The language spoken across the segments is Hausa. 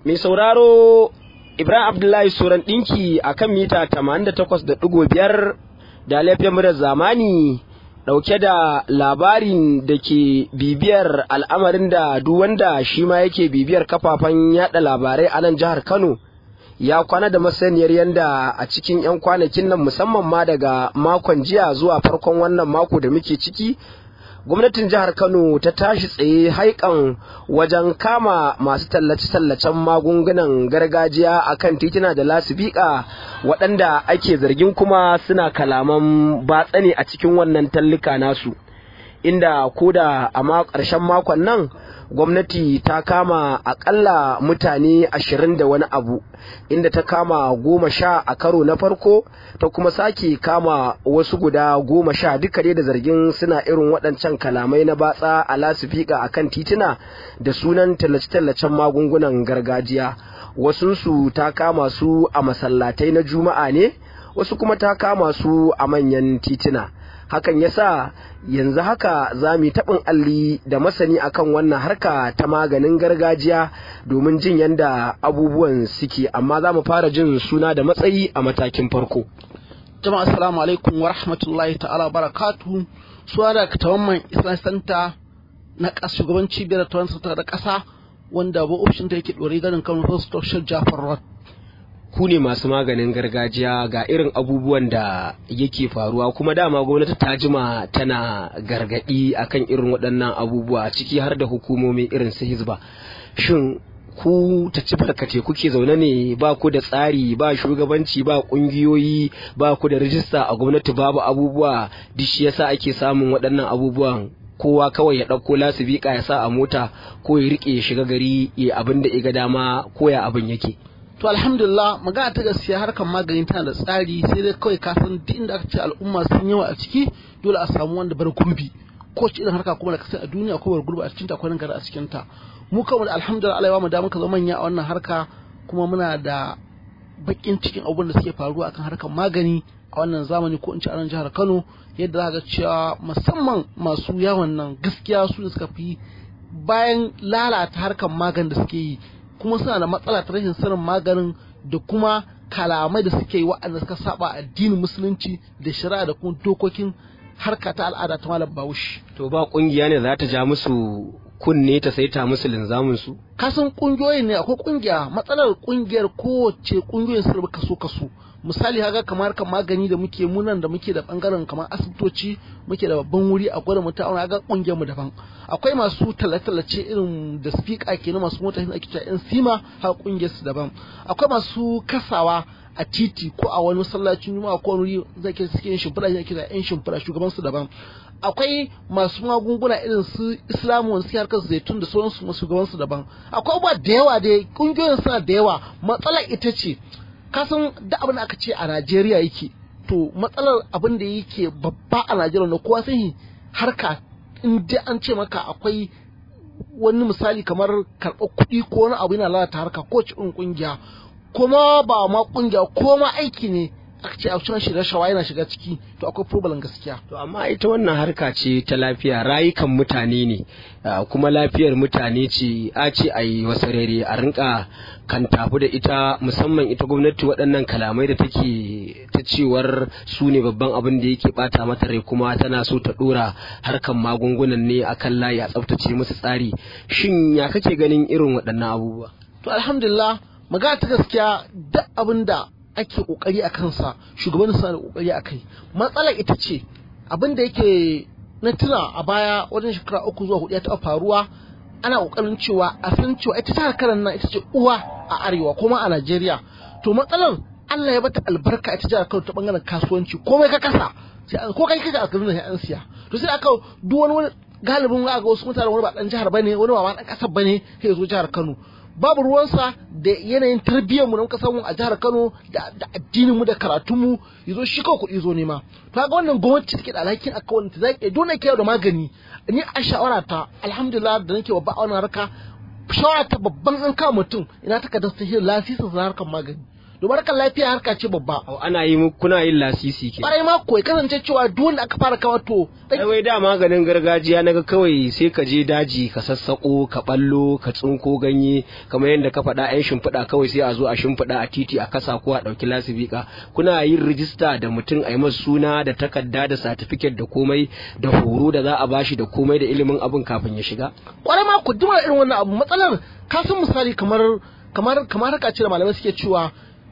mai sauraro Ibrahim Abdullahi Suran ɗinki a kan mita 88.5 da laifin murar zamani ɗauke da labarin da ke bibiyar al'amarin da duk wanda shi ma yake bibiyar kafafen yada labarai a nan jihar Kano ya kwana da masaniyar yadda a cikin 'yan kwanakin nan musamman ma daga makon jiya zuwa farkon wannan mako da muke ciki gwamnatin jihar kano ta tashi tsaye haikan wajen kama masu tallace-tallacen magungunan gargajiya a kan titina da lasibika waɗanda ake zargin kuma suna kalaman batsa ne a cikin wannan tallika nasu inda koda a ƙarshen makon nan gwamnati ta kama akalla mutane ashirin da wani abu inda ta kama goma sha a karo na farko ta kuma sake kama wasu guda goma sha duka dai da zargin suna irin waɗancan kalamai na batsa a lasifika a kan tituna da sunan tallace-tallacen magungunan gargajiya wasunsu ta kama su a masallatai na juma'a ne wasu kuma ta kama su a manyan tituna hakan yasa yanzu haka za mu yi taɓin alli da masani akan wannan harka ta maganin gargajiya domin jin yadda abubuwan suke amma za mu fara jin suna da matsayi a matakin farko jama'a assalamu alaikum wa rahmatullahi ta'ala barakatu suna da tawamman islam center na shugaban cibiyar tawon ta da ƙasa wanda ba ofishin ta yake ɗore ganin kan first jafar road ku ne masu maganin gargajiya ga irin abubuwan da yake faruwa kuma dama gwamnati ta jima tana gargadi akan irin waɗannan abubuwa ciki har da hukumomi irin su hizba shin ku ta ci barkate kuke zaune ne ba ku da tsari ba shugabanci ba ƙungiyoyi ba ku da rijista a gwamnati babu abubuwa duk shi yasa ake samun waɗannan abubuwan kowa kawai ya ɗauko lasibika ya sa a mota ko ya riƙe ya shiga gari ya abin da ya ga dama ko ya abin yake to alhamdulillah magana ta gaskiya harkar magani tana da tsari sai dai kawai ka san duk inda aka ce al'umma sun yawa a ciki dole a samu wanda bar gurbi ko ce irin harka kuma da kasance a duniya ko bar gurbi a cikin ta akwai gari a cikin ta mu kawai da alhamdulillah Allah ya bamu da muka zama manya a wannan harka kuma muna da bakin cikin abubuwan da suke faruwa akan harkar magani a wannan zamani ko in ce a nan jihar Kano yadda za ga cewa musamman masu yawon nan gaskiya su ne suka fi bayan lalata harkar magani da suke yi kuma suna da matsala ta rashin sanin maganin da kuma kalamai da suke yi waɗanda suka saba addinin musulunci da shari'a da kuma dokokin harka ta al'ada ta malam bahaushe. to ba kungiya ne za ta ja musu kunne ta saita musu linzamin su kasan kungiyoyin ne akwai kungiya matsalar kungiyar kowace kungiyoyin sun rabu kaso kaso misali haka kamar kan magani da muke munan da muke da bangaren kamar asibitoci muke da babban wuri a gwada mutum auna ga kungiyar mu daban akwai masu tallace irin da speaker kenan masu mota da ake cewa yan sima har kungiyar su daban akwai masu kasawa a titi ko a wani masallacin juma'a ko wani zai ke suke yin shimfiɗa ake kira yan shimfiɗa shugaban su daban akwai masu magunguna irin su islamu wani suke harkar zaitun da sauransu masu shugaban su daban akwai abubuwa da yawa dai kungiyoyin suna da yawa matsalar ita ce kasan da abin da aka ce a Najeriya yake to matsalar abin da yake babba a Najeriya na kowa sai harka in dai an ce maka akwai wani misali kamar karɓar kuɗi ko wani abu yana lalata harka ko cikin ƙungiya kuma ba ma ƙungiya ko ma aiki ne aka ce a cikin shi rashawa yana shiga ciki to akwai problem gaskiya to amma ita wannan harka ce ta lafiya rayukan mutane ne kuma lafiyar mutane ce a ce a yi wasarere a rinka kan tafi da ita musamman ita gwamnati waɗannan kalamai da take ta cewar su ne babban abin da yake bata mata rai kuma tana so ta ɗora harkan magungunan ne akan layi a tsaftace musu tsari shin ya kake ganin irin waɗannan abubuwa to alhamdulillah magana ta gaskiya duk abin da ake kokari a kansa shugaban suna da kokari a kai matsalar ita ce abin da yake na tuna a baya wajen shekara uku zuwa hudu ya taɓa faruwa ana kokarin cewa a san cewa ita ta karan nan ita ce uwa a arewa kuma a Najeriya to matsalar Allah ya bata albarka ita jihar Kano ta bangaren kasuwanci komai ka kasa sai ko kai kaga a Kaduna sai an siya to sai aka duk wani wani galibin ga wasu mutane wani ba dan jihar bane wani ba ma dan kasar bane sai zo jihar Kano babu ruwansa da yanayin tarbiyyarmu da muka samu a jihar Kano da addininmu da karatunmu yazo shi kawai kuɗi zo nema to ga wannan gwamnati take da alhakin aka wani ta zaki dole kai da magani ni a shawara ta alhamdulillah da nake babba a wannan harka shawara ta babban an kawo mutum ina takardar ta shi lasisin na harkar magani domin harkar lafiya harka ce babba ana yi kuna yin lasisi ke kwarai ma ko ya kasance cewa duk wanda aka fara kama to ai wai da maganin gargajiya naga kawai sai ka je daji ka sassako ka ballo ka tsinko ganye kamar yadda ka faɗa yan shimfiɗa kawai sai a zo a shimfiɗa a titi a kasa ko a ɗauki lasibika kuna yin rijista da mutum a yi masa suna da takarda da satifiket da komai da horo da za a bashi da komai da ilimin abin kafin ya shiga kwarai ma ku duma irin wannan abu matsalar ka san misali kamar kamar kamar haka ce da malamai suke cewa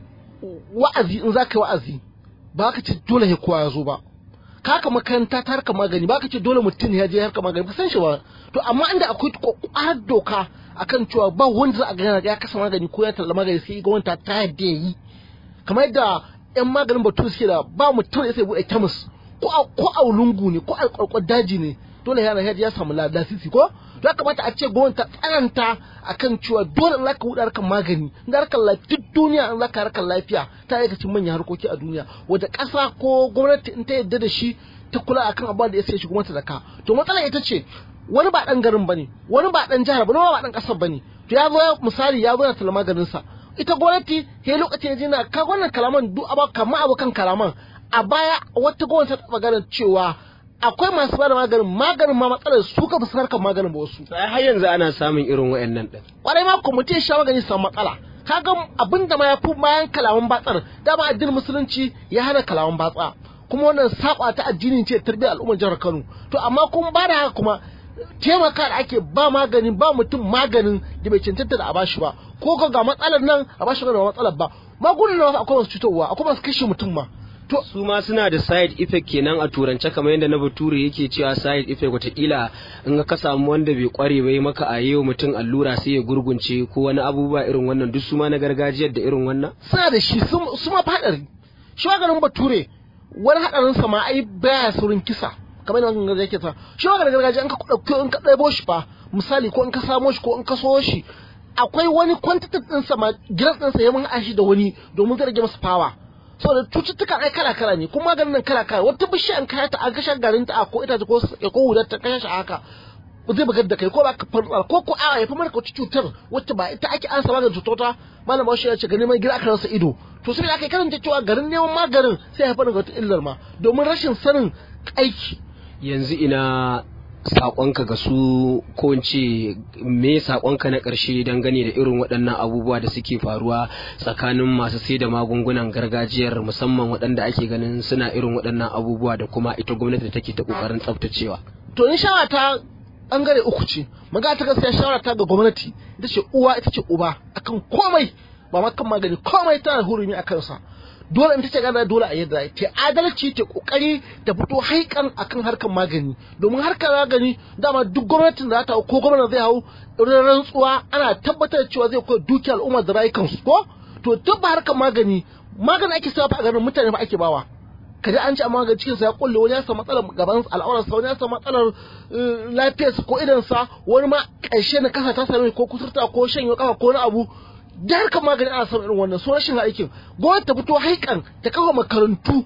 wa'azi in za ka yi wa'azi ba ka ce dole ya kowa ya zo ba ka haka makaranta ta harkar magani ba ka ce dole mutum ya je harkar magani ba san shi ba to amma inda akwai kwakwar doka akan cewa ba wanda za a gana ya kasa magani ko ya talla magani sai gwamnati ta yadda ya yi kamar yadda yan maganin batu suke da ba mutum ya sai bude kemis ko a ko a lungu ne ko a kwarkwar daji ne dole yana ya samu lasisi ko ya kamata a ce gwamnati ta tsananta akan cewa dole in zaka buɗe harkar magani in harkar lafiya duk duniya in zaka harkar lafiya ta yi cikin manyan harkoki a duniya wata ƙasa ko gwamnati in ta yadda da shi ta kula akan abubuwan da ya sai shi gwamnati da ka to matsalar ita ce wani ba dan garin bane wani ba dan jihar bane wani ba dan ƙasar bane to ya zo misali ya zo ya tala maganin sa ita gwamnati he lokacin ya jina ka wannan kalaman duk aba kamar abokan kalaman a baya wata gwamnati ta taɓa ganin cewa akwai masu bada maganin maganin ma matsalar su ka fuskar kan maganin ba wasu sai har yanzu ana samun irin wayannan din kwarai ma ko mutum ya sha magani samu matsala kaga abin da ma ya fi bayan kalaman batsar dama addinin musulunci ya hana kalaman batsa kuma wannan saba ta addini ce tarbiyyar al'ummar jihar Kano to amma kun ba da haka kuma taimaka da ake ba maganin ba mutum maganin da bai cancanta da a bashi ba ko ga matsalar nan a bashi ga matsalar ba magunan akwai masu cutarwa akwai masu kashe mutum ma to su ma suna da side effect kenan a turance kamar yadda na bature yake cewa side effect watakila in ka samu wanda bai kware bai maka a yau mutum allura sai ya gurgunce ko wani abubuwa irin wannan duk su ma na gargajiyar da irin wannan suna da shi su ma fadari shi maganin bature wani hadarin sa ma ai baya saurin kisa kamar yadda gargajiya ke sa shi maganin gargajiya in ka ɗauki in ka ɗaibo shi fa misali ko in ka samo shi ko in ka so shi akwai wani quantity ɗinsa ma gilas ɗinsa ya mun ashi da wani domin zai rage masa fawa saboda cututtuka ai kala kala ne kuma maganin nan kala kala wata bishiya an kaya ta an kashe garin ta ko ita ko ko hudar ta kashe shi haka zai bugar da kai ko ba ka farfara ko ko a ya fi maka wata cutar wacce ba ita ake ansa maganin cutota malam bashi ya ce ga neman gida aka rasa ido to sai aka karanta cewa garin neman maganin sai ya haifar da wata illar ma domin rashin sanin aiki yanzu ina saƙonka ga su ko in ce me saƙonka na ƙarshe dangane da irin waɗannan abubuwa da suke faruwa tsakanin masu sai da magungunan gargajiyar musamman waɗanda ake ganin suna irin waɗannan abubuwa da kuma ita gwamnati da take ta ƙoƙarin tsaftacewa. To in shawara ta ɓangare uku ce, magana ta gaskiya shawara ta ga gwamnati ita ce uwa ita ce uba akan komai ba ma kan magani komai tana hurumi a kansa. dole in ta ce gana dole a yadda ta adalci ta kokari ta fito haikan akan harkar magani domin harkar magani dama duk gwamnatin da ta ko gwamnati zai hau rantsuwa ana tabbatar cewa zai koyi dukiyar al'umma da rayukansu ko to tabba harkar magani magani ake sa a garin mutane ba ake bawa kaje an ci amma ga cikin sa ya kulle wani ya samu matsalar gaban al'aurar sa wani ya samu matsalar lafiyar sa ko idan sa wani ma ƙarshe na kasa ta same ko kusurta ko shanyo kafa ko wani abu da harkar magani ana samun irin wannan so rashin aikin gwamnati ta fito haikan ta kafa makarantu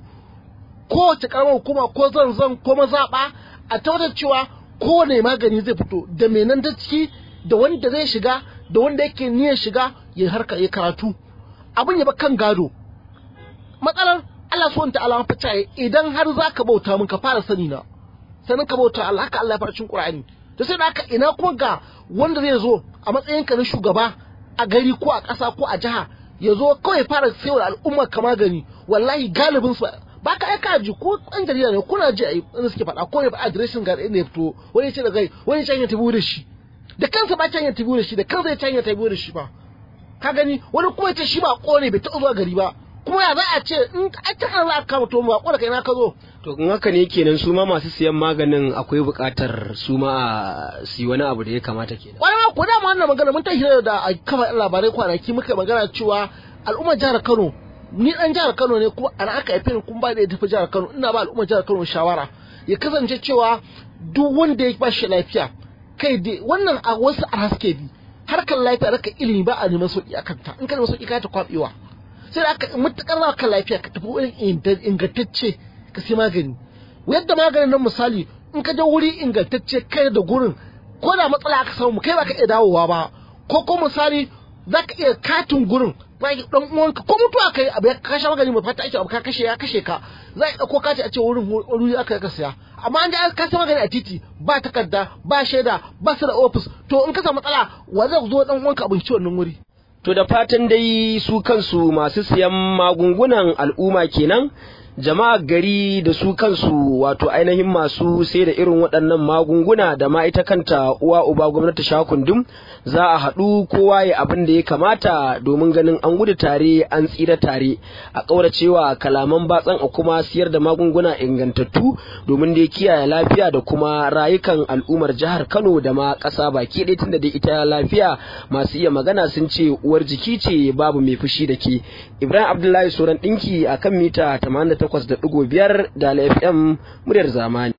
kowace karamar hukuma ko zanzan ko mazaɓa a tabbatar cewa kowane magani zai fito da mai nan da ciki da wanda zai shiga da wanda yake niyyar shiga ya harka ya karatu abin ya ba kan gado matsalar Allah so ta alama fata idan har za ka bauta min ka fara sani na sanin ka bauta Allah haka Allah ya fara cin Qur'ani to sai da haka ina kuma ga wanda zai zo a matsayinka na shugaba a gari ko a ƙasa ko a jiha ya zo kawai fara sayar al'umma ka magani wallahi galibin su ba ka aika ji ko ɗan jarida ne kuna ji a inda suke faɗa ko ne ba adireshin ga inda ya fito wani ce da gai wani can ya tabi da shi da kansa ba can ya tabi da shi da kansa ya can ya tabi da shi ba ka gani wani kuma ya ce shi ba ƙone bai taɓa zuwa gari ba kuma ya za a ce in a cikin za a kama to ba ƙone kai na ka zo to in haka ne kenan su ma masu siyan maganin akwai buƙatar su ma a si wani abu da ya kamata kenan wani ma ko da ma wannan magana mun tashi da a kafa labarai kwanaki muka magana cewa al'ummar jihar Kano ni dan jihar Kano ne kuma ana aka haife ni kun ba da ya tafi jihar Kano ina ba al'ummar jihar Kano shawara ya kasance cewa duk wanda ya ba shi lafiya kai dai wannan a wasu a haske bi harkar lafiya harkar ilimi ba a neman sauki akan ta in ka neman sauki ka ta kwabewa sai da aka mutakar za ka lafiya ka tafi wurin ingantacce ka sai magani yadda maganin nan misali in ka je wuri ingantacce kai da gurin ko da matsala aka samu kai ba ka iya dawowa ba ko ko misali za ka iya katin gurin ba dan uwanka ko mutuwa kai abu ya kashe magani mai fata ake abu ka kashe ya kashe ka za a dauko kati a ce wurin wuri aka ka siya amma an da ka magani a titi ba takarda ba shaida ba su da ofis to in ka samu matsala wa zai zo dan uwanka abinci wannan wuri To da fatan dai su kansu masu siyan magungunan al'umma kenan jama'a gari da su kansu wato ainihin masu sai da irin waɗannan magunguna da ma ita kanta uwa uba gwamnati shakundum za a haɗu kowa ya abin da ya kamata domin ganin an gudu tare an tsira tare a ƙauracewa kalaman batsan a kuma siyar da magunguna ingantattu domin da ya kiyaye lafiya da kuma rayukan al'ummar jihar Kano da ma ƙasa baki ɗaya tunda dai ita lafiya masu iya magana sun ce uwar jiki ce babu mai fushi da ke Ibrahim Abdullahi Soran ɗinki akan mita 88 takwas da ɗigo biyar da FM muryar zamani.